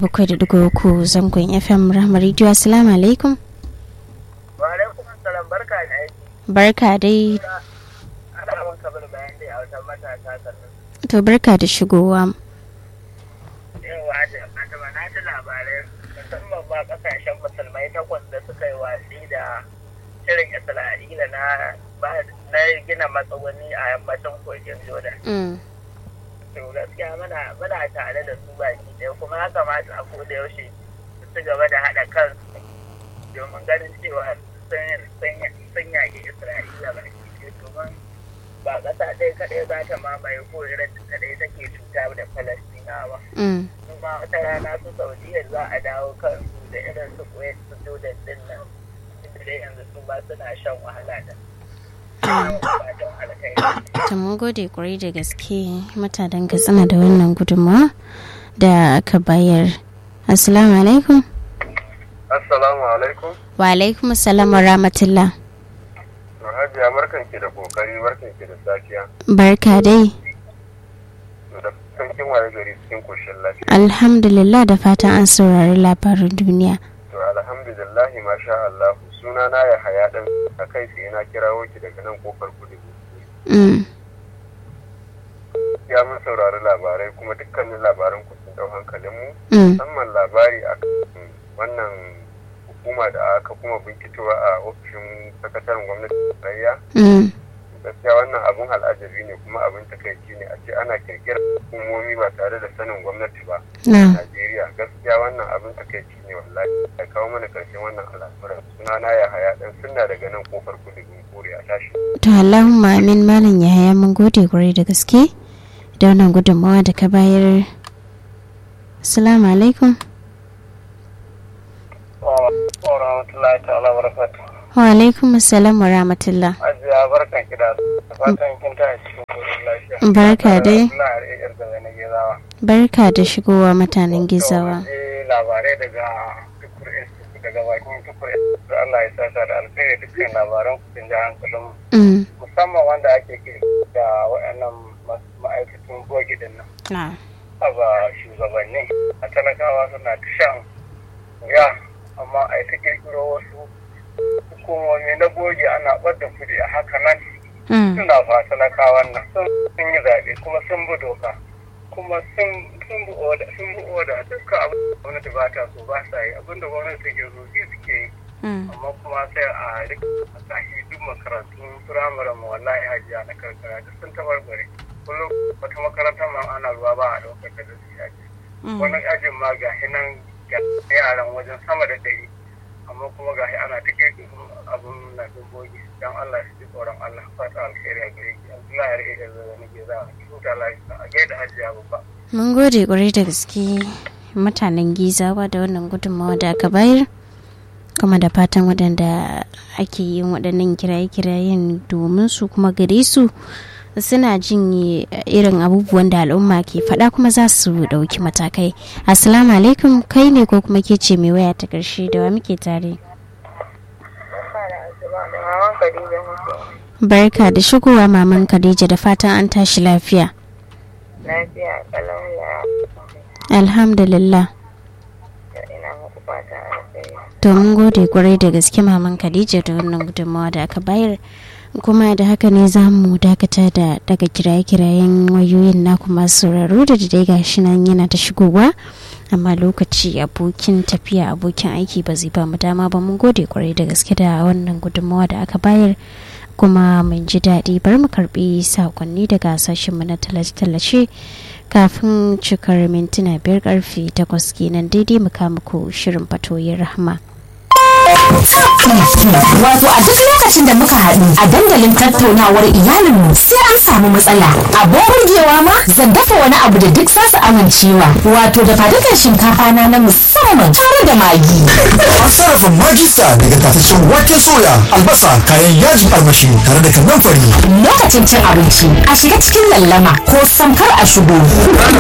bakwai da dugu uku zangon fm rahama radio assalamu alaikum wa alaikum salam barka da aiki barka dai ana abin kabar bayan dai a wata matasa sannan to barka da shigowa yawa da fatima na ji labarai musamman ma kasashen musulmai takwas da suka yi watsi da shirin isra'ila na na gina matsuguni a yammacin kogin jordan Mm, to gaskiya muna muna tare da su baki ɗaya kuma ya kamata a koda yaushe su ci gaba da haɗa kansu domin ganin cewa sun sun- sun yaƙi isra'ila baki ɗaya domin ba ƙasa ɗaya kaɗai za ta mamaye ko irin kaɗai take cuta da falastinawa mm, kuma wata rana su saudiya za a dawo kansu da irin su kuwait su jordan din nan inda dai yanzu su ba suna shan wahala da fatan alkhairi to mun gode kwarai da gaske mutanen katsina da wannan gudunmawa da aka bayar assalamu alaikum Assalamu alaikum. wa alaikum assalam wa rahmatullah Hajiya barkan ki da kokari barkan ki da safiya. barka dai Da kankin waye gari cikin koshin lafiya. alhamdulillah da fatan an saurari labarin duniya To alhamdulillah masha Allah. Suna na ya haya dan a kai sai na kirawo ki daga nan kofar kudu. Mm, Ya mun saurari labarai kuma dukkanin labaran ku sun dau hankalin mu. mm, Musamman labari a wannan hukuma da aka kuma binkitowa a ofishin sakataren gwamnati tarayya. mm, gaskiya wannan abun al'ajabi ne kuma abin takaici ne a ce ana kirkirar hukumomi ba tare da sanin gwamnati ba na Najeriya gaskiya wannan abin takaici ne wallahi ya kawo mana karshen wannan al'amuran suna na ya haya dan sunna daga nan kofar kudu kore a tashi to allahumma amin malam yahaya mun gode kwarai da gaske da wannan gudunmawa da ka bayar assalamu alaikum wa rahmatullahi ta'ala barakatuh wa alaikum assalam wa rahmatullah ajiya barkan ki da fatan kin ta cikin koshin lafiya Barka dai. Allah ya rike da wani gezawa barka da shigowa mutanen gizawa To, mun ji labarai daga tukur institute daga bakin tukur institute Allah ya saka da alkhairi dukkan labaran ku sun ji hankalin mu. Mm, musamman wanda ake ke da waɗannan ma- ma'aikatan bogi din nan na ba shugabanni a talakawa suna ta shan wuya amma a yi ta kirkiro wasu hukumomi na bogi ana ɓadda kuɗi a haka nan mm, suna fa talakawan nan sun sun yi zaɓe kuma sun bi doka kuma sun sun bi oda sun bi oda dukkan abin da gwamnati ba ta so ba sa yi abin da gwamnati take so shi suke yi mm, amma kuma sai a rika a sahi duk makarantun firamare mu wallahi hajiya na karkara duk sun tabarbare kullum wata makarantar ma ana ruwa ba a ɗaukar da su yaji mm. wani ajin ma ga hinan ga yaran wajen sama da ɗari amma kuma ga ana ta kirkirin abun na dubogi don Allah su ji tsoron Allah fata alheri a gare ki Allah ya rike da zai nake za a huta lafiya a gaida hajiya babba mun gode kwarai da gaske mutanen gizawa da wannan gudunmawa da aka bayar kuma da fatan waɗanda ake yin waɗannan kiraye-kirayen domin su kuma gare su suna jin irin abubuwan da al'umma ke faɗa kuma za su ɗauki matakai assalamu alaikum kai ne ko kuma ke ce mai waya ta ƙarshe da wa muke tare barka da shigowa maman khadija da fatan an tashi lafiya lafiya kalau ya alhamdulillah ina muku fata alheri to mun gode kwarai da gaske maman khadija da wannan gudunmawa da aka bayar kuma da haka ne za mu dakata da daga kiraye-kirayen wayoyin naku masu sauraro da dai gashi nan yana ta shigowa amma lokaci abokin tafiya abokin aiki ba zai ba mu dama ba mun gode kwarai da gaske da wannan gudunmawa da aka bayar kuma mun ji daɗi bar mu karbi sakonni daga sashenmu na tallace-tallace kafin cikar mintuna biyar karfe takwas kenan daidai mu muku shirin fatoyin rahama. Wato a duk lokacin da muka haɗu a dandalin tattaunawar iyalinmu sai an samu matsala. Abin burgewa ma zan dafa wani abu da duk za su amincewa. Wato da fadukan shinkafa na na musamman tare da magi. An sarrafa magista daga tataccen wake soya, albasa, kayan yajin armashi tare da kannan fari. Lokacin cin abinci a shiga cikin lallama ko samkar a shigo.